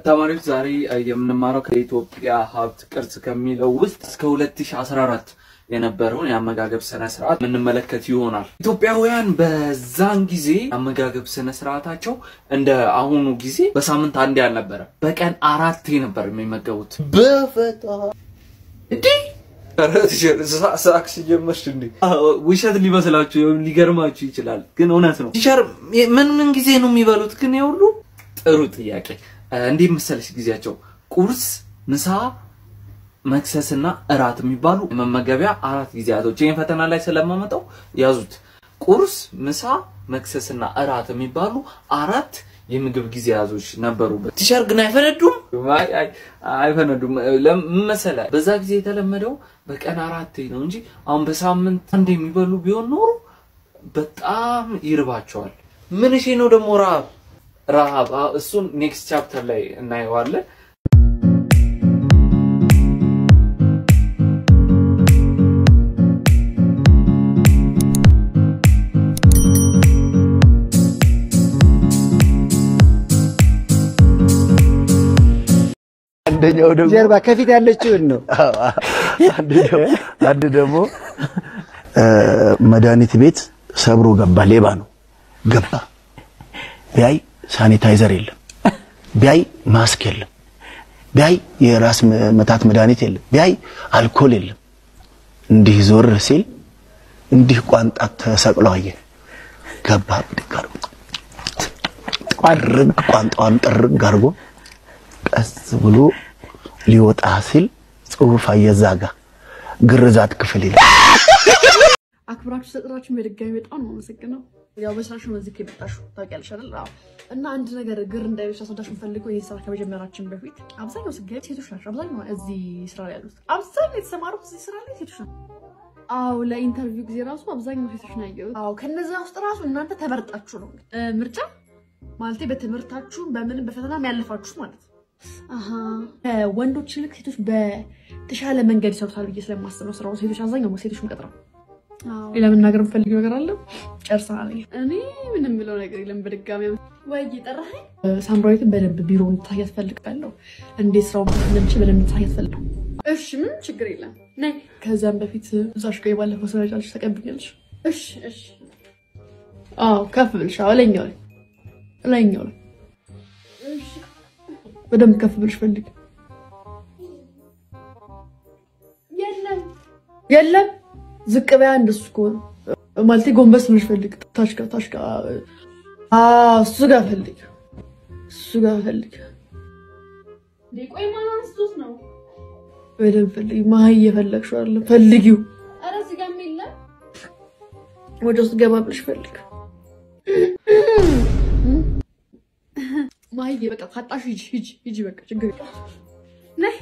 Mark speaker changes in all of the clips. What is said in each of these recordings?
Speaker 1: ተማሪዎች ዛሬ የምንማረው ከኢትዮጵያ ሀብት ቅርስ ከሚለው ውስጥ እስከ 2014 የነበረውን የአመጋገብ ስነ ስርዓት የምንመለከት ይሆናል። ኢትዮጵያውያን በዛን ጊዜ አመጋገብ ስነ ስርዓታቸው እንደ አሁኑ ጊዜ በሳምንት አንዴ አልነበረ፣ በቀን አራቴ ነበር የሚመገቡት። በፈጣ እንዲህ ሳክስ ጀመርሽ እንዴ? ውሸት ሊመስላችሁ ወይም ሊገርማችሁ ይችላል፣ ግን እውነት ነው። ቲቸር ምን ምን ጊዜ ነው የሚበሉት? ግን የሁሉ ጥሩ ጥያቄ። እንዲህ መሰለሽ ጊዜያቸው ቁርስ፣ ምሳ፣ መክሰስና እራት የሚባሉ የመመገቢያ አራት ጊዜያቶች። ይህን ፈተና ላይ ስለማመጣው ያዙት። ቁርስ፣ ምሳ፣ መክሰስና እራት የሚባሉ አራት የምግብ ጊዜያቶች ነበሩበት። ቲቸር ግን አይፈነዱም? አይ አይ አይፈነዱም። ለምን መሰለህ? በዛ ጊዜ የተለመደው በቀን አራቴ ነው እንጂ አሁን በሳምንት አንድ የሚበሉ ቢሆን ኖሮ በጣም ይርባቸዋል። ምን እሺ ነው ደግሞ ረሃብ ረሃብ እሱን ኔክስት ቻፕተር ላይ እናየዋለን።
Speaker 2: አንደኛው ደግሞ
Speaker 3: ጀርባ ከፊት ያለችውን ነው።
Speaker 2: አንድ ደግሞ መድኃኒት ቤት ሰብሮ ገባ። ሌባ ነው ገባ። ቢያይ ሳኒታይዘር የለም፣ ቢያይ ማስክ የለም፣ ቢያይ የራስ መታት መድኃኒት የለም፣ ቢያይ አልኮል የለም። እንዲህ ዞር ሲል እንዲህ ቋንጣ ተሰቅሎ አየ። ገባ ብድግ አድርጎ ጥርግ ቋንጣዋን ጥርግ አድርጎ ቀስ ብሎ ሊወጣ ሲል ጽሁፍ አየዛጋ ግርዛት ክፍል ይላል።
Speaker 4: አክብራችሁ ስለጠራችሁ በድጋሚ በጣም ነው የማመሰግነው። ያው በስራሽ ነው እዚህ የመጣሽው ታውቂያለሽ አይደል? አዎ። እና አንድ ነገር ግር እንዳይልሽ አስወዳሽ የምፈልገው ይህ ስራ ከመጀመራችን በፊት አብዛኛው ስገብ ሴቶች ናቸው። አብዛኛው እዚህ ስራ ላይ ያሉት አብዛኛው የተሰማሩት እዚህ ስራ ላይ ሴቶች ናቸው። አዎ ለኢንተርቪው ጊዜ ራሱ አብዛኛው ሴቶች ነው ያየሁት። አዎ ከነዛ ውስጥ ራሱ እናንተ ተመርጣችሁ ነው እ ምርጫ ማለቴ በትምህርታችሁ በምንም በፈተናም ያለፋችሁ ማለት ነው። አሀ ከወንዶች ይልቅ ሴቶች በተሻለ መንገድ ይሰሩታል ብዬ ስለማስብ ነው ስራውን ሴቶች አብዛኛው ሴቶች የምቀጥረው። ሌላ መናገር የምፈልገው ነገር አለ? ጨርሰናል። እኔ ምንም ብለው ነገር የለም። በድጋሚ ወይ ጠራኸኝ። ሳምራዊትን በደንብ ቢሮ እንድታያት ፈልጋለሁ። እንዴት ስራውን መስራት እንደምችል በደንብ እንድታያት ፈልጋለሁ። እሺ፣ ምንም ችግር የለም። ነይ። ከዛም በፊት እዛሽ ጋር የባለፈው ስራ ጫልሽ ተቀብኛለሽ። እሺ፣ እሺ። አዎ፣ ከፍ ብልሽ። አዎ፣ ላይኛው ላይ ላይኛው ላይ በደንብ ከፍ ብልሽ ፈልግ። የለም የለም ዝቅ በያ እንደሱ ከሆነ ማለቴ ጎንበስ ብለሽ ፈልግ። ታች ጋር ታች ጋር አዎ፣ እሱ ጋር ፈልግ፣ እሱ ጋር ፈልግ።
Speaker 5: ቆይ ማን አንስቶት ነው?
Speaker 4: በደንብ ፈልጊ። መሀይ እየፈለግሽው አይደለም፣ ፈልጊው።
Speaker 5: ኧረ እዚህ ጋር የለም።
Speaker 4: ወደ ውስጥ ገባ ብለሽ ፈልግ። ማየ በቃ ካጣሽ ሂጂ ሂጂ ሂጂ፣ በቃ ችግር የለም። ነይ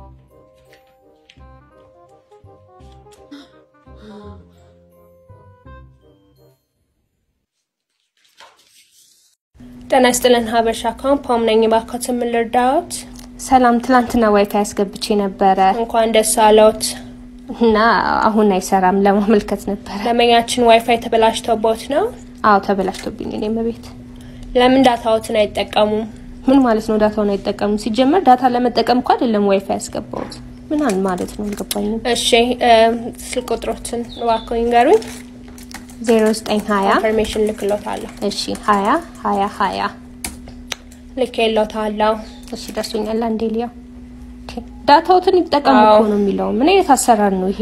Speaker 6: ጤና ይስጥልን ሀበሻ ካምፓም ነኝ። እባክዎት ምን ልርዳዎት?
Speaker 7: ሰላም፣ ትላንትና ዋይፋይ አስገብቼ ነበረ
Speaker 6: እንኳን ደስ አለዎት።
Speaker 7: እና አሁን አይሰራም። ለማመልከት ነበረ።
Speaker 6: ደንበኛችን ዋይፋይ ተበላሽቶቦት ነው?
Speaker 7: አዎ ተበላሽቶብኝ። እኔም ቤት
Speaker 6: ለምን ዳታዎትን አይጠቀሙም?
Speaker 7: ምን ማለት ነው? ዳታውን አይጠቀሙም? ሲጀመር ዳታ ለመጠቀም እኮ አይደለም ዋይፋይ ያስገባሁት። ምን ማለት ነው? አልገባኝም።
Speaker 6: እሺ ስልክ ቁጥሮትን እባክዎ ይንገሩኝ።
Speaker 7: ዜሮ ዘጠኝ ሀያ
Speaker 6: ኢንፎርሜሽን ልክሎታለሁ።
Speaker 7: እሺ ሀያ ሀያ ሀያ
Speaker 6: ልኬሎታለሁ።
Speaker 7: እሺ ደርሶኛል። አንዴ ሊያው ዳታዎትን ይጠቀሙ እኮ ነው የሚለው። ምን አይነት አሰራር ነው ይሄ?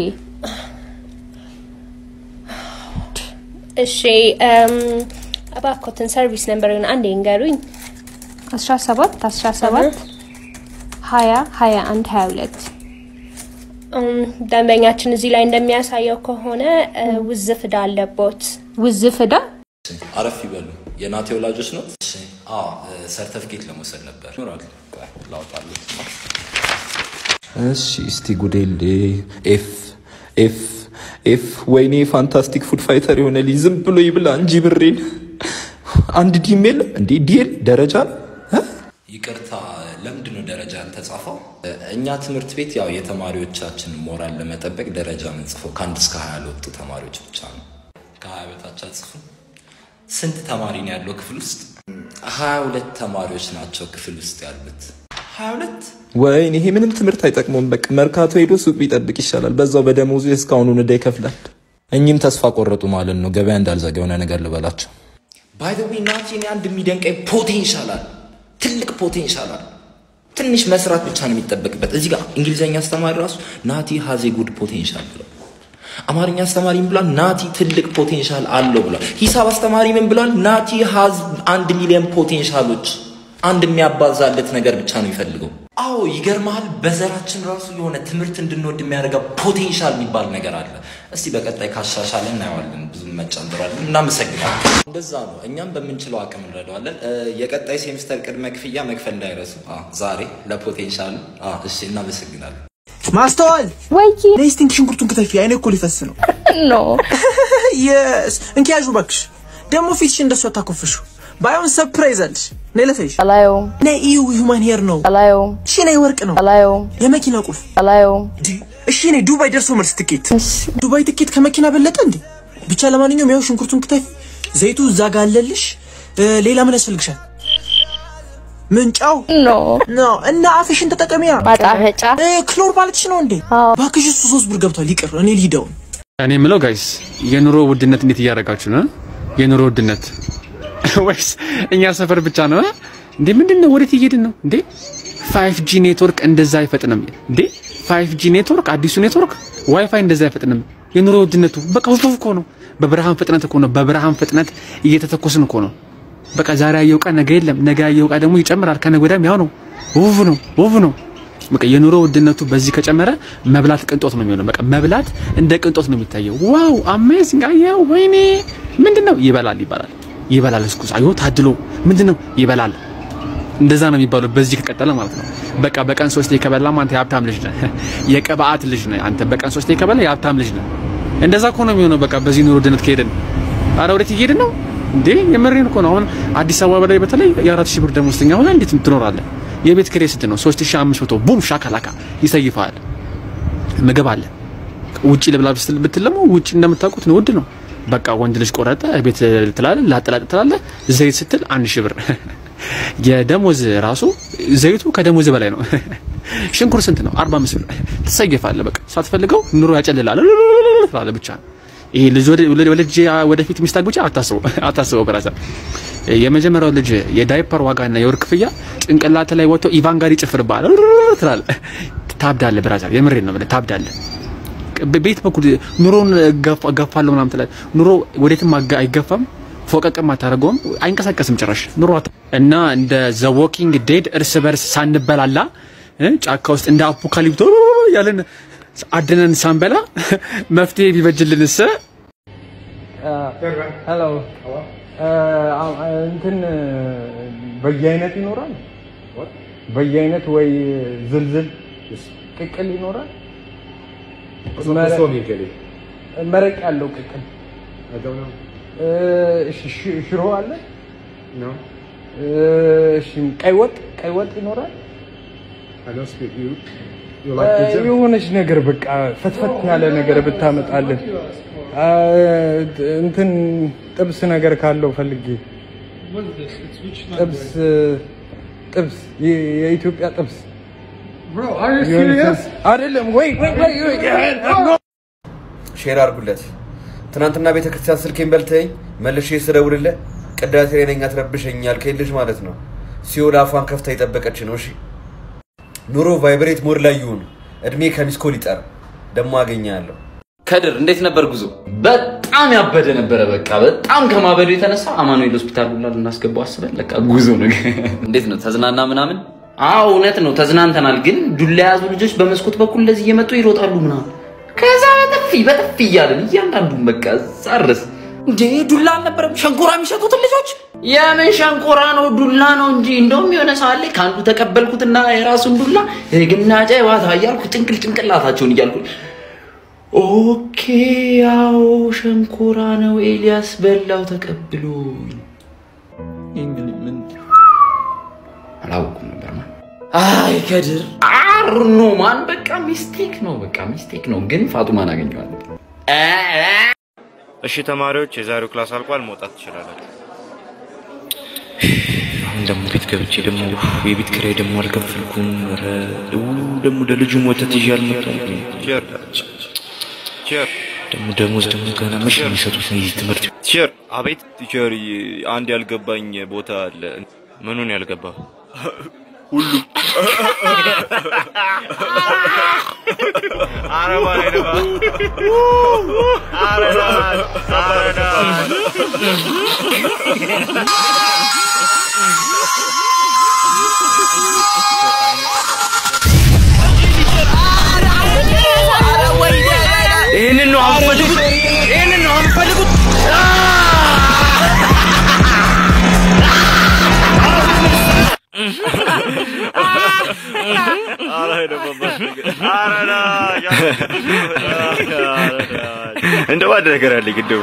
Speaker 6: እሺ እባክዎትን ሰርቪስ ነምበርን አንዴ ይንገሩኝ።
Speaker 7: አስራ ሰባት አስራ ሰባት ሀያ ሀያ አንድ ሀያ ሁለት
Speaker 6: ደንበኛችን እዚህ ላይ እንደሚያሳየው ከሆነ ውዝፍ ዕዳ አለቦት።
Speaker 7: ውዝፍ ዕዳ
Speaker 8: አረፍ ይበሉ። የናቴ ወላጆች ነው? ሰርተፍኬት ለመውሰድ ነበር። ይኖራል ላውጣለት።
Speaker 9: እሺ እስቲ ጉዴሌ ኤፍ ኤፍ ኤፍ ወይኔ ፋንታስቲክ ፉድ ፋይተር የሆነ ልጅ ዝም ብሎ ይብላ እንጂ ብሬን። አንድ ዲም የለም እንዴ? ዲል ደረጃ ነው።
Speaker 8: ይቅርታ፣ ለምንድን ነው ደረጃ ያልተጻፈው? እኛ ትምህርት ቤት ያው የተማሪዎቻችን ሞራል ለመጠበቅ ደረጃ የምንጽፈው ከአንድ እስከ ሀያ ለወጡ ተማሪዎች ብቻ ነው። ከሀያ በታች አጽፉም። ስንት ተማሪ ነው ያለው ክፍል ውስጥ? ሀያ ሁለት ተማሪዎች ናቸው ክፍል ውስጥ ያሉት። 22
Speaker 9: ወይኔ ይሄ ምንም ትምህርት አይጠቅመውም። በቃ መርካቶ ሄዶ ሱቅ ቢጠብቅ ይሻላል። በዛው በደሞዙ እስካሁኑን ዕዳ ይከፍላል። እኚህም ተስፋ ቆረጡ ማለት ነው። ገበያ እንዳልዘጋ የሆነ ነገር ልበላቸው።
Speaker 8: ባይ ዘ ዌይ ናቲ እኔ አንድ የሚደንቀኝ ፖቴንሻል አለ፣ ትልቅ ፖቴንሻል አለ። ትንሽ መስራት ብቻ ነው የሚጠበቅበት። እዚህ ጋር እንግሊዝኛ አስተማሪ ራሱ ናቲ ሃዜ ጉድ ፖቴንሻል ብሏል። አማርኛ አስተማሪ ምን ብሏል? ናቲ ትልቅ ፖቴንሻል አለው ብሏል። ሂሳብ አስተማሪ ምን ብሏል? ናቲ ሃዝ አንድ ሚሊዮን ፖቴንሻሎች። አንድ የሚያባዛለት ነገር ብቻ ነው የሚፈልገው። አዎ ይገርመሃል፣ በዘራችን ራሱ የሆነ ትምህርት እንድንወድ የሚያደርገው ፖቴንሻል የሚባል ነገር አለ። እስቲ በቀጣይ ካሻሻለ እናየዋለን። ብዙ መጨንጥሯለን። እናመሰግናለን። እንደዛ ነው። እኛም በምንችለው አቅም እንረዳዋለን። እ፣ የቀጣይ ሴሚስተር ቅድመ ክፍያ መክፈል እንዳይረሱ። አ፣ ዛሬ ለፖቴንሻሉ። አ፣ እሺ፣ እናመሰግናለን።
Speaker 3: ማስተዋል
Speaker 7: ወይ
Speaker 3: ነይ እስቲ እንኪ ሽንኩርቱን ክትፊ። አይኔ እኮ ሊፈስ ነው።
Speaker 7: ኖ
Speaker 3: የስ እንኪ ያዡ እባክሽ። ደግሞ ፊትሽ እንደሱ አታኮፍሹ። ባይሆን ሰርፕራይዝ አለሽ። ነይ ለፈይሽ።
Speaker 10: አላየውም
Speaker 3: ነይ እዩ ሁማን ሄር ነው።
Speaker 10: አላየውም
Speaker 3: እሺ ነይ ወርቅ ነው።
Speaker 10: አላየውም
Speaker 3: የመኪና ቁልፍ።
Speaker 10: አላየውም
Speaker 3: ዲ እሺ ነይ ዱባይ ደርሶ መልስ ትኬት። ዱባይ ትኬት ከመኪና በለጠ እንዴ? ብቻ ለማንኛውም ያው ሽንኩርቱን ክተፊ። ዘይቱ እዛ ጋር አለልሽ። እ፣ ሌላ ምን ያስፈልግሻል? ምንጫው
Speaker 10: ኖ
Speaker 3: ኖ እና አፍሽን ተጠቀሚያ።
Speaker 10: ማጣፈጫ
Speaker 3: እ፣ ክሎር ማለትሽ ነው እንዴ? እባክሽ እሱ ሶስት ብር ገብቷል። ይቅር እኔ ልሂደውን
Speaker 11: እኔ የምለው ጋይስ የኑሮ ውድነት እንዴት እያደረጋችሁ ነው? የኑሮ ውድነት ወይስ እኛ ሰፈር ብቻ ነው እንዴ? ምንድን ነው? ወዴት እየሄድን ነው እንዴ? ፋይቭ ጂ ኔትወርክ እንደዛ አይፈጥንም እንዴ? ፋይቭ ጂ ኔትወርክ አዲሱ ኔትወርክ ዋይፋይ እንደዛ አይፈጥንም። የኑሮ ውድነቱ በቃ ውፍ እኮ ነው። በብርሃን ፍጥነት እኮ ነው። በብርሃን ፍጥነት እየተተኮስን እኮ ነው። በቃ ዛሬ ያየው ዕቃ ነገ የለም። ነገ ያየው ዕቃ ደግሞ ይጨምራል። ከነገ ወዲያም ያው ነው። ውብ ነው፣ ውብ ነው። በቃ የኑሮ ውድነቱ በዚህ ከጨመረ መብላት ቅንጦት ነው የሚሆነው። በቃ መብላት እንደ ቅንጦት ነው የሚታየው። ዋው አሜዚንግ! አየው፣ ወይኔ ምንድን ነው ይበላል፣ ይበላል፣ ይበላል። እስኩስ አዮ ታድሎ ምንድን ነው ይበላል። እንደዛ ነው የሚባለው በዚህ ከቀጠለ ማለት ነው። በቃ በቀን ሶስቴ ከበላ አንተ የሀብታም ልጅ ነህ፣ የቅብዓት ልጅ ነህ አንተ። በቀን ሶስቴ ከበላ የሀብታም ልጅ ነህ። እንደዛ እኮ ነው የሚሆነው። በቃ በዚህ ኑሮ ውድነት ከሄድን አረ ወዴት እየሄድን ነው እንዴ? የምሬን እኮ ነው። አሁን አዲስ አበባ ላይ በተለይ የአራት ሺህ ብር ደሞዝተኛ ሆነ እንዴት ትኖራለህ? የቤት ኪራይ ስንት ነው? 3500 ቡም ሻካላካ ይሰይፋል። ምግብ አለ። ውጪ ልብላ ብትል ብትል ደግሞ ውጪ እንደምታውቁት ነው ውድ ነው። በቃ ወንድ ልጅ ቆረጠ ቤት ትላለህ፣ ላጥላጥ ትላለህ። ዘይት ስትል አንድ ሺህ ብር የደሞዝ ራሱ ዘይቱ ከደሞዝ በላይ ነው። ሽንኩር ስንት ነው? 45 ብር ትሰይፋለህ። በቃ ሳትፈልገው ኑሮ ያጨልላል ትላለህ ብቻ ይሄ ልጅ ወደ ልጅ ወደፊት ሚስት አግብቼ አታስበው አታስበው ብራዘር። የመጀመሪያው ልጅ የዳይፐር ዋጋና የወር ክፍያ ጭንቅላት ላይ ወጥቶ ኢቫን ጋር ይጨፍርብሃል ትላለህ። ታብዳለህ ብራዘር፣ የምሬን ነው የምልህ ታብዳለህ። ቤት በኩል ኑሮን ገፋለሁ ምናምን ትላለህ። ኑሮ ወዴትም አጋ- አይገፋም ፎቀቅም አታደርገውም፣ አይንቀሳቀስም ጭራሽ ኑሮ አት- እና እንደ ዘ ዎኪንግ ዴድ እርስ በርስ ሳንበላላ እ ጫካ ውስጥ እንደ አፖካሊፕቶ ያለን አድነን ሳንበላ መፍትሄ ቢበጅልንስ
Speaker 12: ሄሎ እንትን በየአይነት ይኖራል። በየአይነት ወይ ዝልዝል ቅቅል ይኖራል። መረቅ ያለው ቅቅል እሺ፣ ሽ- ሽሮ አለ። እሺ፣ ቀይ ወጥ ቀይ ወጥ ይኖራል። የሆነች ነገር በቃ ፈትፈት ያለ ነገር ብታመጣልን። አ፣ እንትን ጥብስ ነገር ካለው ፈልጌ ጥብስ ጥብስ የ- የኢትዮጵያ ጥብስ አይደለም ወይ ወይ ወይ ወይ
Speaker 13: ሼር አድርጉለት። ትናንትና ቤተ ክርስቲያን ስልኬን በልተኝ መልሼ ስደውልልህ ቅዳሴ ላይ ነኝ አትረብሸኝ ያልከኝ ልጅ ማለት ነው። ሲኦል አፏን ከፍታ የጠበቀች ነው። እሺ ኑሮ ቫይብሬት ሞድ ላይ ይሁን። እድሜ ከሚስኮል ይጠር። ደግሞ አገኛለሁ።
Speaker 1: ከድር እንዴት ነበር ጉዞ? በጣም ያበደ ነበረ። በቃ በጣም ከማበዱ የተነሳ አማኑኤል ሆስፒታል ሁላ ልናስገባው አስበን በቃ ጉዞ ነው። እንዴት ነው ተዝናና ምናምን? አዎ እውነት ነው ተዝናንተናል። ግን ዱላ የያዙ ልጆች በመስኮት በኩል እንደዚህ እየመጡ ይሮጣሉ ምናምን። ከዛ በጥፊ በጥፊ እያለን እያንዳንዱን በቃ እዛ ድረስ እንዴ ዱላ አልነበረም ሸንኮራ የሚሸጡትን ልጆች የምን ሸንኮራ ነው ዱላ ነው እንጂ እንደውም የሆነ ሰዓት ላይ ከአንዱ ተቀበልኩትና የራሱን ዱላ ግና ጨዋታ እያልኩ ጭንቅል ጭንቅላታቸውን እያልኩ ኦኬ ያው ሸንኮራ ነው ኤልያስ በላው ተቀብሎ ምን አላወኩም ነበር ማን አይ ከድር አርኖ ማን በቃ ሚስቴክ ነው በቃ ሚስቴክ ነው ግን ፋጡማን አገኘዋለሁ
Speaker 14: እሺ ተማሪዎች፣ የዛሬው ክላስ አልቋል። መውጣት ትችላላችሁ።
Speaker 8: አሁን
Speaker 10: ደግሞ ቤት ገብቼ ደግሞ የቤት ኪራይ ደግሞ አልከፈልኩም። ኧረ ው ደግሞ ለልጁ ወተት ይዤ አልመጣም። ደግሞ ደሞዝ ደግሞ ገና መቼ ነው የሚሰጡት? እዚህ ትምህርት ቤት
Speaker 14: ቲቸር አቤት ቲቸር፣ አንድ ያልገባኝ ቦታ አለ።
Speaker 10: ምኑን ያልገባ
Speaker 14: ሁሉ
Speaker 10: ይህንን ነው አንፈልጉት፣ ይህንን ነው አንፈልጉት።
Speaker 14: እንደ ባድ ነገር አለ ግደው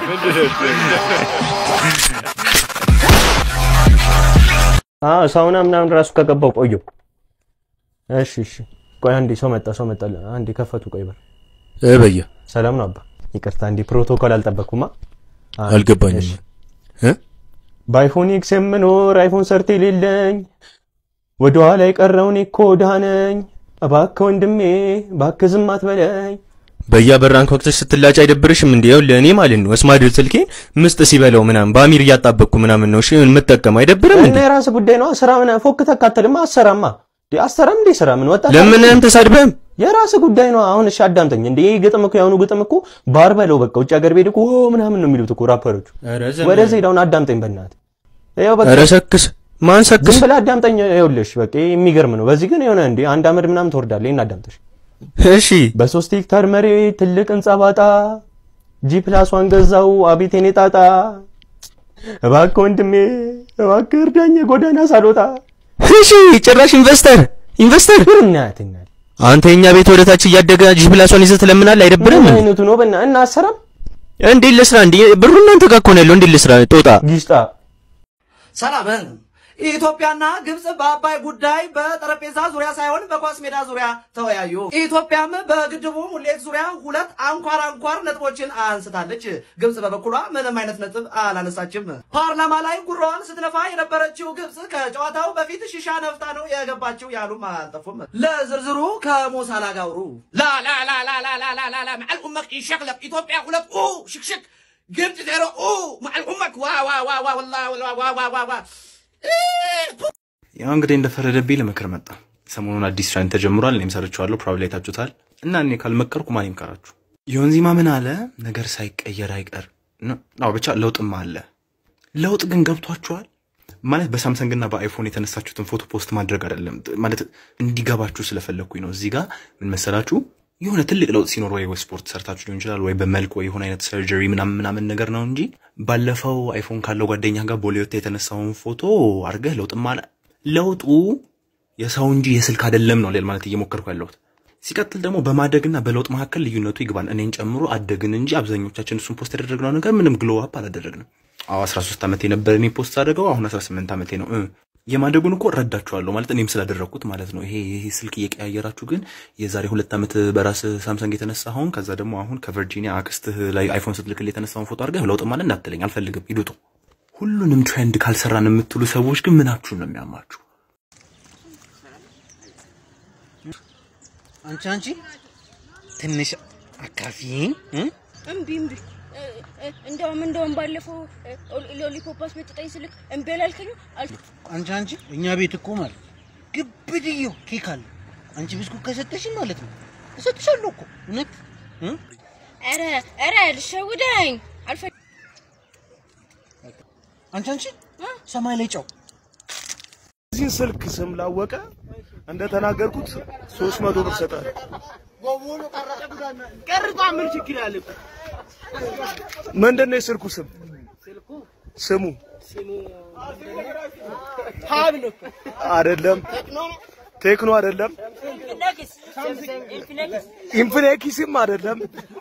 Speaker 15: አዎ ሳውና ምናምን ራሱ ከገባው ቆየው። እሺ እሺ፣ ቆይ አንዴ ሰው መጣ፣ ሰው መጣ። አንዴ ከፈቱ። ቆይ በር
Speaker 16: እ በየ
Speaker 15: ሰላም ነው አባ። ይቅርታ እንዴ ፕሮቶኮል አልጠበቅኩማ። አንዴ፣
Speaker 16: አልገባኝም።
Speaker 15: እሺ። በአይፎን ኤክስ የምኖር አይፎን ሰርት የሌለኝ ወደ ኋላ የቀረውን እኮ ድሃ ነኝ። እባክህ ወንድሜ እባክህ ዝም አትበለኝ።
Speaker 16: በያበራንክ ወቅትሽ ስትላጭ አይደብርሽም እንዴ? ይኸውልህ እኔ ማለት ነው ስማድል ስልኬን ምስጥ ሲበላው ምናምን በአሚር እያጣበቅኩ ምናምን ነው እሺ የምጠቀመው አይደብርም
Speaker 15: እና
Speaker 16: እንዴ?
Speaker 15: የራስህ ጉዳይ ነው። ስራ ምን ፎክ ተካተልማ አሰራማ እንዴ አሰራም እንዴ ስራ ምን ወጣ
Speaker 16: ለምን ተሳድበህም
Speaker 15: የራስህ ጉዳይ ነው። አሁን እሺ አዳምጠኝ። እንዴ ይሄ ግጥም እኮ የአሁኑ ግጥም እኮ ባር በለው በቃ ውጭ ሀገር ቤድ እኮ ኦ ምናምን ነው የሚሉት እኮ ራፐሮቹ።
Speaker 16: ኧረ ዘመን።
Speaker 15: ወደዚህ ሄደውን አዳምጠኝ በእናትህ። ይኸው በቃ
Speaker 16: ኧረ ሰክስ ማን ሰክስ?
Speaker 15: ዝም ብለህ አዳምጠኝ። ይኸውልሽ በቃ ይሄ የሚገርም ነው። በዚህ ግን የሆነ እንዴ አንድ አመድ ምናምን ትወርዳለህ። ይሄን አዳምጠሽ
Speaker 16: እሺ
Speaker 15: በሶስት ሄክታር መሬት ትልቅ ህንጻ ባጣ ጂ ፕላስ ዋን ገዛው አቤት የኔ ጣጣ። እባክህ ወንድሜ እባክህ እርዳኝ የጎዳና ሳልወጣ።
Speaker 16: እሺ ጭራሽ ኢንቨስተር ኢንቨስተር
Speaker 15: እናት እናት
Speaker 16: አንተ የኛ ቤት ወደ ታች እያደገ ጂ ፕላሷን ይዘህ ትለምናለህ አይደብርም
Speaker 15: ምን
Speaker 16: እንዴ?
Speaker 15: አይነቱ ነው በእና እና አሰራም
Speaker 16: እንዴት ልስራ እንዴ? ብሩ እናንተ ጋር እኮ ነው ያለው። እንዴት ልስራ ጦጣ
Speaker 15: ጊስጣ
Speaker 17: ሰላም ኢትዮጵያና ግብጽ በአባይ ጉዳይ በጠረጴዛ ዙሪያ ሳይሆን በኳስ ሜዳ ዙሪያ ተወያዩ። ኢትዮጵያም በግድቡ ሙሌት ዙሪያ ሁለት አንኳር አንኳር ነጥቦችን አንስታለች። ግብጽ በበኩሏ ምንም አይነት ነጥብ አላነሳችም። ፓርላማ ላይ ጉራዋን ስትነፋ የነበረችው ግብጽ ከጨዋታው በፊት ሺሻ ነፍታ ነው የገባችው ያሉም አልጠፉም። ለዝርዝሩ ከሞሳላ ጋውሩ
Speaker 18: لا لا لا لا لا لا لا لا لا مع الأمك يشغلك إثيوبيا خلت أوه شك شك قمت زيرو أوه مع الأمك وا وا وا وا والله والله وا وا وا وا
Speaker 19: ያው እንግዲህ እንደፈረደብኝ ለምክር መጣ። ሰሞኑን አዲስ ትሬንድ ተጀምሯል። እኔም ሰርቼዋለሁ። ፕሮባብሊ አይታችሁታል። እና እኔ ካልመከርኩ ማን ይምከራችሁ? ዮንዚማ ምን አለ? ነገር ሳይቀየር አይቀር ነው። አዎ ብቻ ለውጥማ አለ። ለውጥ ግን ገብቷችኋል? ማለት በሳምሰንግ እና በአይፎን የተነሳችሁትን ፎቶ ፖስት ማድረግ አይደለም። ማለት እንዲገባችሁ ስለፈለግኩኝ ነው። እዚህ ጋር ምን መሰላችሁ? የሆነ ትልቅ ለውጥ ሲኖር ወይ ስፖርት ሰርታችሁ ሊሆን ይችላል፣ ወይ በመልክ ወይ የሆነ አይነት ሰርጀሪ ምናምን ምናምን ነገር ነው እንጂ ባለፈው አይፎን ካለው ጓደኛ ጋር ቦሌዎት የተነሳውን ፎቶ አድርገህ ለውጥማ አለ። ለውጡ የሰው እንጂ የስልክ አይደለም ነው ማለት እየሞከርኩ ያለሁት። ሲቀጥል ደግሞ በማደግና በለውጥ መካከል ልዩነቱ ይግባል። እኔን ጨምሮ አደግን እንጂ አብዛኞቻችን እሱን ፖስት ያደረግነው ነገር ምንም ግሎ አፕ አላደረግንም። አዎ 13 ዓመቴ ነበር እኔ ፖስት አደረገው። አሁን 18 ዓመቴ ነው። እ የማደጉን እኮ እረዳችኋለሁ ማለት እኔም ስላደረግኩት ማለት ነው። ይሄ ይሄ ስልክ እየቀያየራችሁ ግን የዛሬ ሁለት ዓመት በራስ ሳምሰንግ የተነሳኸውን ከዛ ደግሞ አሁን ከቨርጂኒያ አክስትህ ላይ አይፎን ስትልክል የተነሳውን ፎቶ አድርገህ ለውጥ ማለት እንዳትለኝ አልፈልግም። ይዱጡ ሁሉንም ትሬንድ ካልሰራን የምትሉ ሰዎች ግን ምናችሁን ነው የሚያማችሁ?
Speaker 20: አንቺ አንቺ ትንሽ አካፊኝ
Speaker 21: እምቢ እምቢ እ- እ- እንደውም እንደውም ባለፈው እ፣ ሎሊፖፕ አስመጥጠኝ ስልክ እምቢ አላልከኝም? አል-
Speaker 20: አንቺ አንቺ እኛ ቤት እኮ ማለት ግብድየው ኬክ አለ። አንቺ ብስኩት ከሰጠሽኝ ማለት ነው እሰጥሻለሁ እኮ እውነት እ?
Speaker 21: ኧረ ኧረ ልሸውደኝ አልፈ
Speaker 20: አንቺ አንቺ ሰማይ ላይ ጨው
Speaker 22: እዚህን ስልክ ስም ላወቀ እንደተናገርኩት ሶስት መቶ ብር ሰጣለሁ።
Speaker 20: ቀርቷ ምን ችግር አለ?
Speaker 22: ምንድን ነው የስልኩ ስም? ስሙ
Speaker 20: ሀብል እኮ
Speaker 22: አይደለም፣
Speaker 20: ቴክኖ ነው
Speaker 22: ቴክኖ አይደለም፣
Speaker 20: ኢንፊኒክስ ኢንፊኒክስ
Speaker 22: ኢንፊኒክስም አይደለም።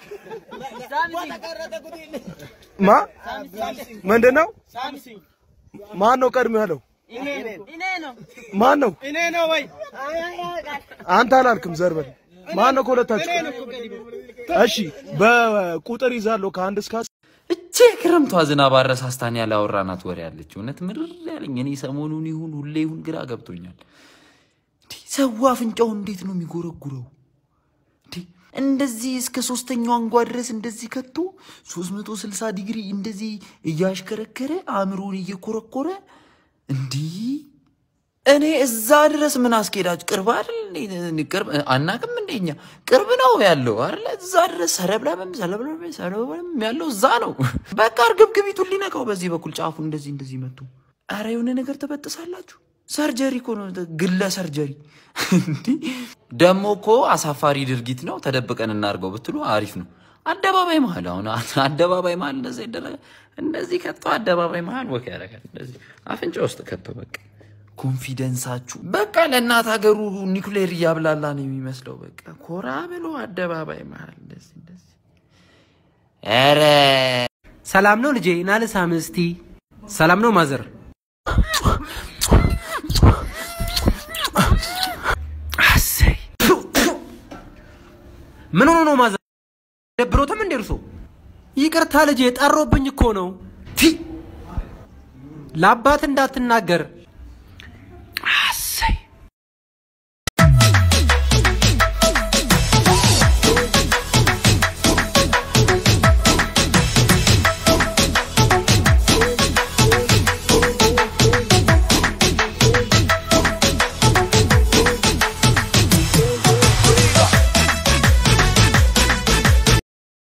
Speaker 22: ማ ምንድን ነው?
Speaker 20: ሳምሲንግ
Speaker 22: ማን ነው ቀድሞ ያለው?
Speaker 20: እኔ ነው እኔ ነው
Speaker 22: ማን ነው?
Speaker 20: እኔ ነው ወይ
Speaker 22: አንተ አላልክም። ዘርበል ማን ነው ከሁለታችሁ?
Speaker 20: እኔ ነው እኮ ቀድሞ
Speaker 22: እሺ በቁጥር ይዛለሁ ከአንድ እስከ አስር።
Speaker 17: እቺ
Speaker 2: ቼ ክረምቷ ዝናብ አረሳስታን ያላወራናት ወሬ አለች። እውነት ምርር ያለኝ እኔ ሰሞኑን ይሁን ሁሌ ይሁን ግራ ገብቶኛል። እንዲህ ሰው አፍንጫው እንዴት ነው የሚጎረጉረው? እንዲህ እንደዚህ እስከ ሶስተኛው አንጓ ድረስ እንደዚህ ከቶ 360 ዲግሪ እንደዚህ እያሽከረከረ አእምሮን እየኮረኮረ እንዲህ እኔ እዛ ድረስ ምን አስኬዳችሁ? ቅርብ አይደል? እንዴ? ቅርብ አናቅም እንደኛ ቅርብ ነው ያለው አይደል? እዛ ድረስ ሰለብለብም ሰለብለብም ሰለብለብም ያለው እዛ ነው። በቃ እርግብግቢቱን ሊነካው በዚህ በኩል ጫፉ እንደዚህ እንደዚህ መቱ። አረ የሆነ ነገር ትበጥሳላችሁ። ሰርጀሪ እኮ ነው፣ ግለ ሰርጀሪ። እንዲህ ደግሞ እኮ አሳፋሪ ድርጊት ነው። ተደብቀን እናድርገው ብትሉ አሪፍ ነው። አደባባይ መሀል አሁን አደባባይ መሀል እንደዛ ይደረጋል። እንደዚህ ከቶ አደባባይ መሀል ወክ ያደርጋል። እንደዚህ አፍንጫ ውስጥ ከቶ በቃ ኮንፊደንሳችሁ በቃ ለእናት ሀገሩ ኒውክሌር እያብላላ ነው የሚመስለው። በቃ ኮራ ብሎ አደባባይ መሀል እንደዚህ እንደዚህ። ኧረ
Speaker 5: ሰላም ነው ልጄ፣ ና ልሳምህ እስቲ። ሰላም ነው ማዘር? አሰይ ምን ሆኖ ነው ማዘር? ደብሮትም እንደ እርሶ? ይቅርታ ልጄ፣ ጠሮብኝ እኮ ነው። ፊ ለአባት እንዳትናገር